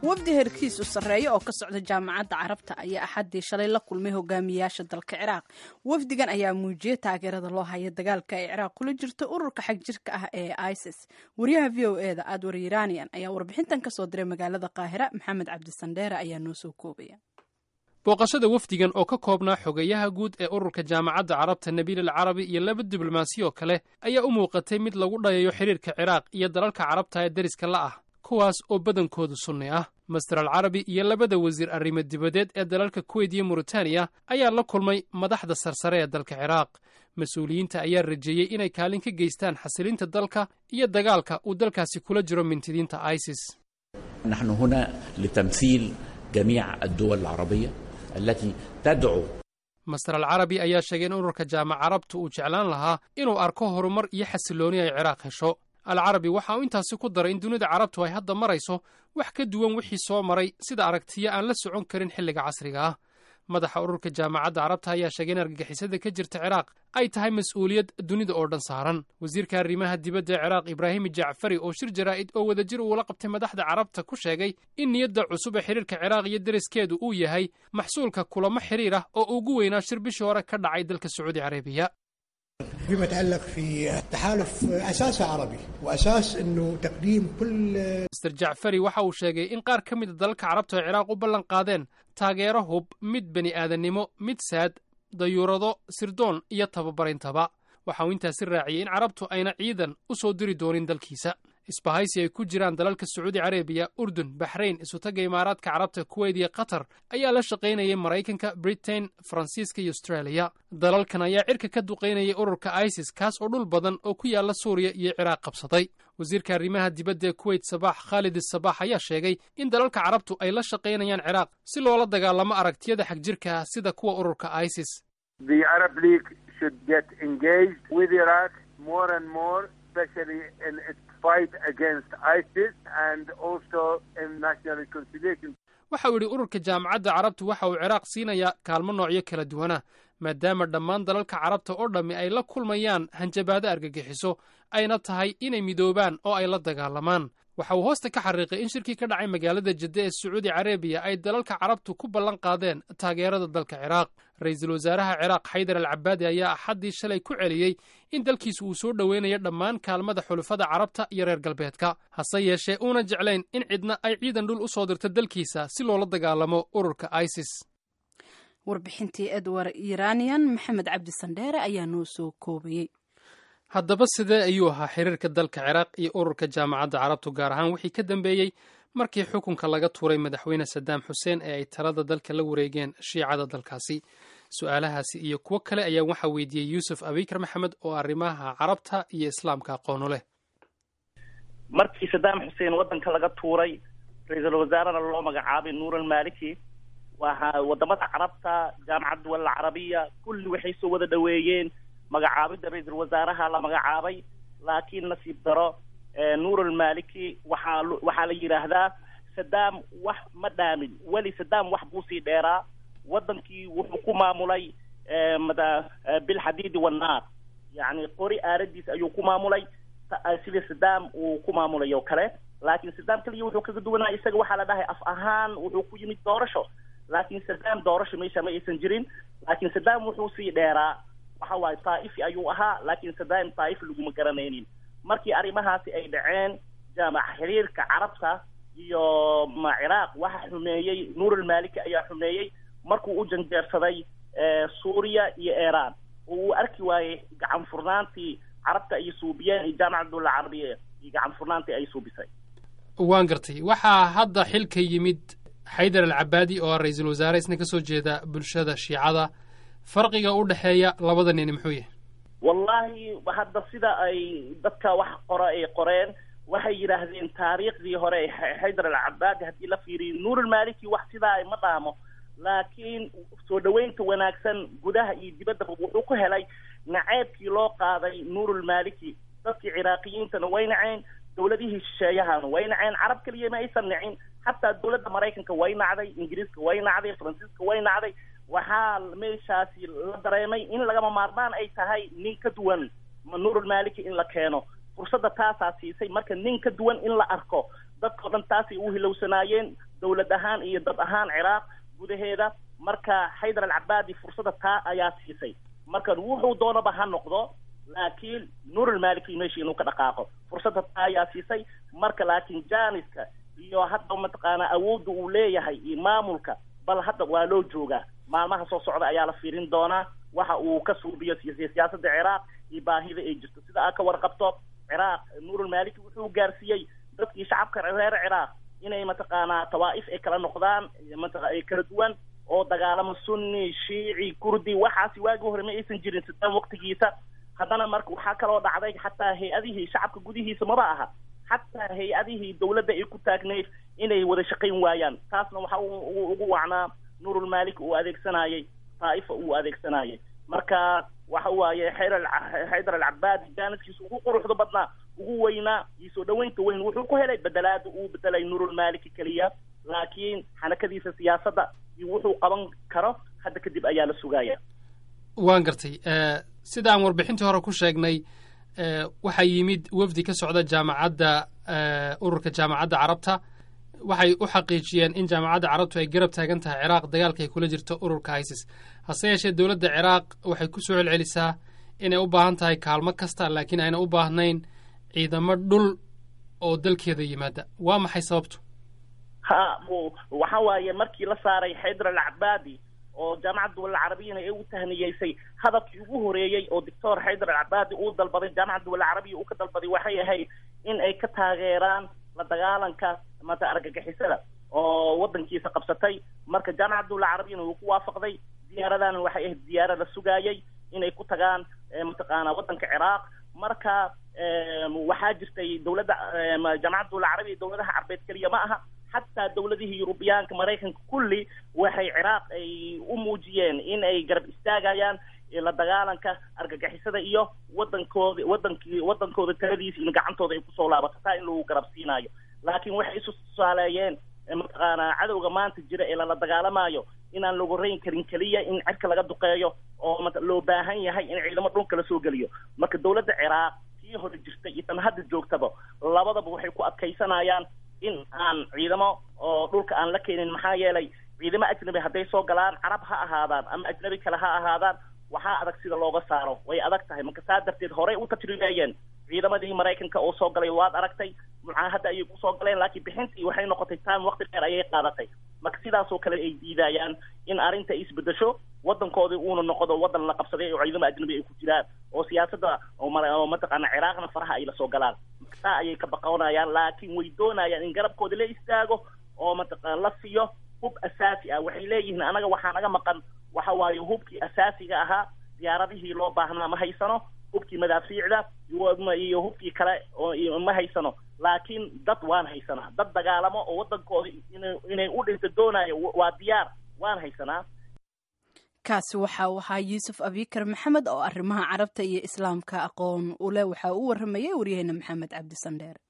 wafdi herkiisu sarreeya oo ka socda jaamacadda carabta ayaa axaddii shalay la kulmay hogaamiyaasha dalka ciraaq wafdigan ayaa muujiyey taageerada loo haya dagaalka ay ciraaq kula jirto ururka xagjirka ah ee isis wariyaha v o e da adwar iranian ayaa warbixintan kasoo diray magaalada qaahira maxamed cabdisandheere ayaa noo soo koobaya booqashada wafdigan oo ka koobnaa xogeyaha guud ee ururka jaamacadda carabta nabiil al carabi iyo laba diblomaasiyo kale ayaa u muuqatay mid lagu dhayayo xidhiirka ciraaq iyo dalalka carabta ee deriska la ah kuwaas oo badankoodu sunni ah master al carabi iyo labada wasiir arrimo dibadeed ee dalalka kuweyt iyo muritaaniya ayaa la kulmay madaxda sarsare ee dalka ciraaq mas-uuliyiinta ayaa rajeeyey inay kaalin ka geystaan xasilinta dalka iyo dagaalka uu dalkaasi kula jiro mintidiinta isis نحن هنا لتمثيل جميع الدول العربية التي تدعو master al carabi ayaa sheegay in ururka jaamac carabtu uu jeclaan lahaa inuu arko horumar iyo xasilooni ay ciraaq hesho al carabi waxa uu intaasi ku daray in dunida carabtu ay hadda marayso wax ka duwan wixii soo maray sida aragtiyo aan la socon karin xilliga casriga ah madaxa ururka jaamacadda carabta ayaa sheegay in argagixisada ka jirta ciraaq ay tahay mas-uuliyad dunida oo dhan saaran wasiirka arrimaha dibadda ee ciraaq ibraahim jacfari oo shir jaraa'id oo wadajir uula qabtay madaxda carabta ku sheegay in niyadda cusub ee xidhiirka ciraaq iyo deriskeedu uu yahay maxsuulka kulamo xidhiir ah oo ugu weynaa shir bishii hore ka dhacay dalka sacuudi carabiya فيما يتعلق في التحالف اساسه عربي واساس انه تقديم كل master jacfari waxa uu sheegay in qaar ka mida dalalka carabta ay ciraaq u ballan qaadeen taageero hub mid bani aadannimo mid saad dayuurado sirdoon iyo tababarintaba waxa uu intaasi raaciyey in carabtu ayna ciidan u soo diri doonin dalkiisa isbahaysi ay ku jiraan dalalka sacuudi carabiya urdun baxrayn isutagga imaaraadka carabta kuweyt iyo qatar ayaa la shaqaynayay maraykanka britain faransiiska iyo austraaliya dalalkan ayaa cirka ka duqaynayay ururka isis kaas oo dhul badan oo ku yaalla suuriya iyo ciraaq qabsaday wasiirka arrimaha dibadda ee kuweyt sabaax khaalid sabaax ayaa sheegay in dalalka carabtu ay la shaqaynayaan ciraaq si loola dagaalamo aragtiyada xagjirka ah sida kuwa ururka isis The Arab League should get engaged with Iraq more and more, especially in its fight against ISIS and also in national reconciliation. waxa uu yidhi ururka jaamacadda carabtu waxa uu ciraaq siinayaa kaalmo noocyo kala duwana maadaama dhammaan dalalka carabta oo dhammi ay la kulmayaan hanjabaado argagixiso ayna tahay inay midoobaan oo ay la dagaalamaan waxa uu hoosta ka xariiqay in shirkii ka dhacay magaalada jidde ee sacuudi carabiya ay dalalka carabtu ku ballan qaadeen taageerada dalka ciraaq ra-iisul wasaaraha ciraaq xaydar al cabaadi ayaa axaddii shalay ku celiyey in dalkiisu uu soo dhoweynayo dhammaan kaalmada xulufada carabta iyo reer galbeedka hase yeeshee uuna jeclayn in cidna ay ciidan dhul u soo dirto dalkiisa si loola dagaalamo ururka isis warbixintii edward iranian maxamed cabdisandheere ayaa noo soo koobayey haddaba sidee ayuu ahaa xiriirka dalka ciraaq iyo ururka jaamacadda carabtu gaar ahaan wixii ka dambeeyey markii xukunka laga tuuray madaxweyne sadaam xuseen ee ay talada dalka la wareegeen shiicada dalkaasi su-aalahaasi iyo kuwo kale ayaa waxaa weydiiyey yuusuf abikar maxamed oo arrimaha carabta iyo islaamka aqoonu leh markii sadaam xuseen waddanka laga tuuray ra-iisul wasaarena loo magacaabay nuur almaliki waxa wadamada carabta jaamacad duwal carabiya kulli waxay soo wada dhaweeyeen magacaabidda ra-iisul wasaaraha la magacaabay laakiin nasiib daro nuur almaliki waxaa waxaa la yidhaahdaa sadaam wax ma dhaamin weli sadaam wax buu sii dheeraa waddankii wuxuu ku maamulay mada bilxadiidi wannaar yacni qori aaradiis ayuu ku maamulay sida sadaam uu ku maamulay oo kale laakiin sadaam kaliya wuxuu kaga duwanaa isaga waxaa la dhahay af ahaan wuxuu ku yimid doorasho laakiin sadaam doorasho meesha ma aysan jirin laakiin sadaam wuxuu sii dheeraa waxa waaye taa'ifi ayuu ahaa laakiin sadaam taa'ifi laguma garanaynin markii arrimahaasi ay dhaceen jaamac xiriirka carabta iyo ma ciraaq waxa xumeeyey nuur almaliki ayaa xumeeyey markuu u janjeersaday suuriya iyo iiraan oo uu arki waayey gacan furnaantii carabta ay suubiyeen iyo jaamacad dulla carabiya iyo gacan furnaantii ay suubisay waan gartay waxaa hadda xilka yimid xaydar al cabaadi oo ah ra-iisul wasaare isna ka soo jeeda bulshada shiicada farqiga u dhexeeya labada nin muxuu yahay wallahi hadda sida ay dadka wax qora ay qoreen waxay yidhaahdeen taariikhdii hore xaydar al cabaadi haddii la fiiriyo nuur almaliki wax sidaa ma dhaamo laakiin soo dhoweynta wanaagsan gudaha iyo dibaddaba wuxuu ku helay naceebkii loo qaaday nuur almaliki dadkii ciraaqiyiintana way naceen dowladihii shisheeyahana way naceen carab keliya ma aysan nacin xataa dowladda maraykanka way nacday ingiriiska way nacday faransiiska way nacday waxaa meeshaasi la dareemay in lagama maarmaan ay tahay nin ka duwan nuurulmaliki in la keeno fursadda taasaa siisay marka nin ka duwan in la arko dadkao dhan taasay u hilowsanaayeen dowlad ahaan iyo dad ahaan ciraaq gudaheeda marka xaydar alcabaadi fursadda taa ayaa siisay marka wuxuu doonaba ha noqdo laakiin nuurulmaliki meesha inuu ka dhaqaaqo fursadda taa ayaa siisay marka laakiin janiska iyo hadda mataqaanaa awoodda uu leeyahay iyo maamulka bal hadda waa loo joogaa maalmaha soo socda ayaa la fiirin doonaa waxa uu ka suubiyo siyaasadda ciraaq iyo baahida ay jirto sida aad ka warqabto ciraaq nuurulmaliki wuxuu gaarsiiyey dadkii shacabka reer ciraaq inay mataqaanaa tawaa'if ay kala noqdaan mataqa ay kala duwan oo dagaalamo sunni shiici kurdi waxaasi waagii hore ma aysan jirin sidaan waqtigiisa haddana marka waxaa kaloo dhacday xataa hay-adihii shacabka gudihiisa maba aha xataa hay-adihii dawladda ay ku taagnayd inay wada shaqayn waayaan taasna waxa uu ugu wacnaa nuurulmalik uu adeegsanayay taa'ifa uu adeegsanayay marka waxa waaye xaydar xaydar alcabaadi jaaniskiisa ugu quruxda badnaa ugu weynaa iyo soo dhaweynta weyn wuxuu ku helay bedelaada uu bedelay nuurulmaliki keliya laakiin xanakadiisa siyaasadda iyo wuxuu qaban karo hadda kadib ayaa la sugaya waan gartay sida aan warbixintii hore ku sheegnay waxaa yimid wafdi ka socda jaamacadda ururka jaamacadda carabta waxay u xaqiijiyeen in jaamacadda carabtu ay garab taagan tahay ciraaq dagaalka ay kula jirto ururka isis hase yeeshee dowladda ciraaq waxay ku soo celcelisaa inay u baahan tahay kaalmo kasta laakiin ayna u baahnayn ciidamo dhul oo dalkeeda yimaada waa maxay sababtu ha waxa waaye markii la saaray xaydar alcabaadi oo jaamacadda dawla carabiyana ee u tahniyeysay hadafkii ugu horeeyey oo doctor xaydar alcabaadi uu dalbaday jaamacadda dawla carabiya uu ka dalbaday waxay ahayd in ay ka taageeraan la dagaalanka mata argagixisada oo waddankiisa qabsatay marka jaamacadda dawla carabiyana wuu ku waafaqday diyaaradana waxay ahayd diyaara la sugaayay inay ku tagaan mataqaana waddanka ciraaq marka waxaa jirtay dawladda jaamacadda dawla carabiya dawladaha carbeed keliya ma aha xataa dawladihii yurubiyaanka maraykanka kulli waxay ciraaq ay u muujiyeen in ay garab istaagayaan la dagaalanka argagixisada iyo wadankooda wadankii wadankooda taladiisa in gacantooda ay kusoo laabato taa in lagu garab siinaayo laakiin waxay isu tusaaleeyeen mataqaanaa cadowga maanta jira ee lala dagaalamayo inaan lagu rayn karin keliya in cirka laga duqeeyo oo loo baahan yahay in ciidamo dhulka lasoo geliyo marka dawladda ciraaq kii hore jirta iyo tan hadda joogtaba labadaba waxay ku adkaysanayaan in aan ciidamo oo dhulka aan la keenin maxaa yeelay ciidamo ajnabi hadday soo galaan carab ha ahaadaan ama ajnabi kale ha ahaadaan waxaa adag sida looga saaro way adag tahay marka saa darteed horey u tajribeeyeen ciidamadii maraykanka oo soo galay waad aragtay mucaahadda ayay kusoo galeen laakiin bixintii waxay noqotay time waqti dheer ayay qaadatay marka sidaasoo kale ay diidayaan in arrinta isbedesho waddankoodii uuna noqdo waddan la qabsaday oo ciidamo ajnabi ay ku jiraan oo siyaasadda oo mataqaana ciraaqna faraha ay lasoo galaan saa ayay ka baqonayaan laakiin way doonayaan in garabkooda la istaago oo mataqaana la siiyo hub asaasi ah waxay leeyihiin anaga waxaa naga maqan waxa waaye hubkii asaasiga ahaa diyaaradihii loo baahnaa ma haysano hubkii madaafiicda iyo hubkii kale oo ma haysano laakiin dad waan haysanaa dad dagaalamo oo waddankooda inay u dhinto doonayo waa diyaar waan haysanaa kaasi waxa uu ahaa yuusuf abikar maxamed oo arrimaha carabta iyo islaamka aqoon u leh waxa uu waramayay waryaheena maxamed cabdi sandheere